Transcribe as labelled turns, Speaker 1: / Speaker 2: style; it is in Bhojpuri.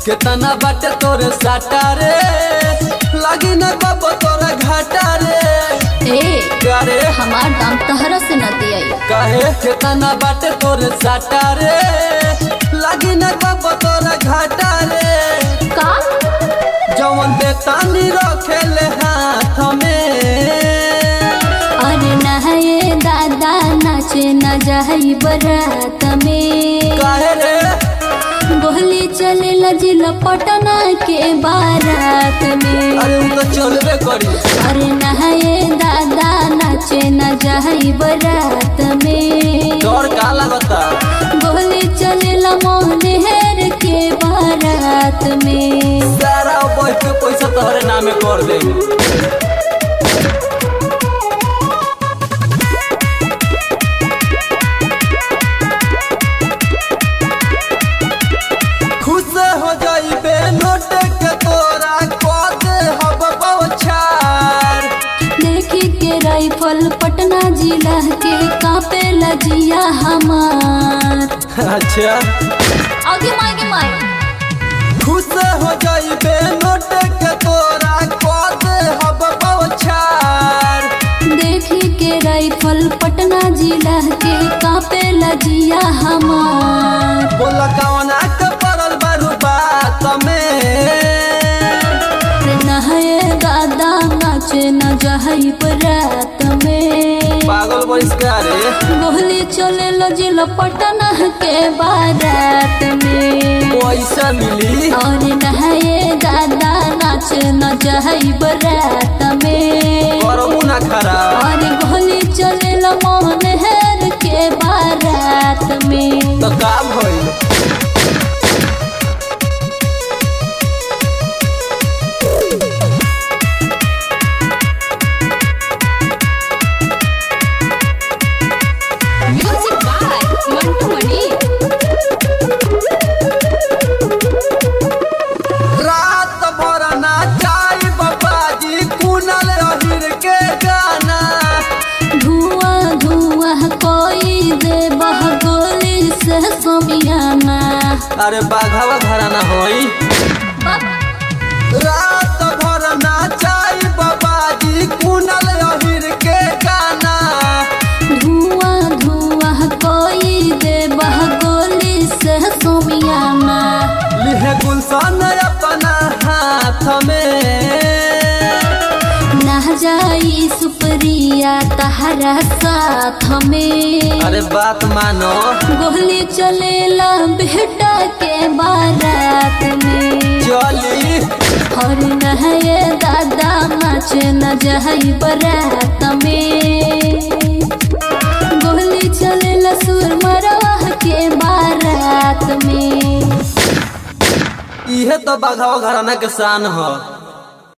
Speaker 1: केतना बाटे तोरे साटा रे लगी न बाबा तोरा घाटा रे
Speaker 2: ए
Speaker 1: करे
Speaker 2: हमार दाम तहरा से न दियाई
Speaker 1: काहे केतना बाटे तोरे साटा रे लगी न बाबा तोरा घाटा रे
Speaker 2: का
Speaker 1: जवन बेतानी रखेले हाथ में
Speaker 2: अरे नहाए दादा नाचे न जाई बरात में
Speaker 1: काहे रे
Speaker 2: गोहली चले लजिल पटना के बारात में
Speaker 1: अरे उ तो चलबे करी
Speaker 2: अरे नहाए दादा नाचे न जाई बरात में
Speaker 1: डर का लगता
Speaker 2: गोहली चले मोहनेर के बारात में
Speaker 1: सारा बैठ के पैसा तोहरे नामे कर दे खुश हो जाइबे नोट के तोरा कह दे हब बौछार
Speaker 2: देखी के राइफल पटना जिला के कापे लजिया हमार
Speaker 1: अच्छा
Speaker 2: आगे मागे माए
Speaker 1: खुश हो जाइबे नोट के तोरा कह दे हब बौछार
Speaker 2: देखी के राइफल पटना जिला के कापे लजिया हमार
Speaker 1: बोला कवना के पड़ल बारू बात में
Speaker 2: रे नहाए दादा नाचे न जाई बरात में
Speaker 1: पागल बहिष्कार
Speaker 2: गोहली चले लजिल पटना के बारात में
Speaker 1: पैसा मिली
Speaker 2: और नहाए दादा नाच न जाई बरात में
Speaker 1: करमू ना खराब
Speaker 2: और गोली चले मोहन हेर के बारात में
Speaker 1: तो का भइल
Speaker 2: म्यूजिक बाय मंटू मणि
Speaker 1: रात भर नाचाई बाबाजी कुनल अहिर के गाना
Speaker 2: धुआं धुआं कोई दे बह गोली से सोमियाना
Speaker 1: अरे बाघावा घराना होई रात भर नाचाई बाबाजी कुनल अहिर के गाना
Speaker 2: धुआं धुआं कोई दे बह गोली से सोमियाना
Speaker 1: लिहे गुलशन अपना हाथ में
Speaker 2: ना जाई सुप्रिया तहरा साथ में
Speaker 1: अरे बात मानो
Speaker 2: गोली चलेला बेटा के बारात में
Speaker 1: चली
Speaker 2: और नहाए दादा नाच न जाई बरात में गोली चलेला सुर मरवा के बारात में
Speaker 1: इहे तो बाघावा घराना के शान ह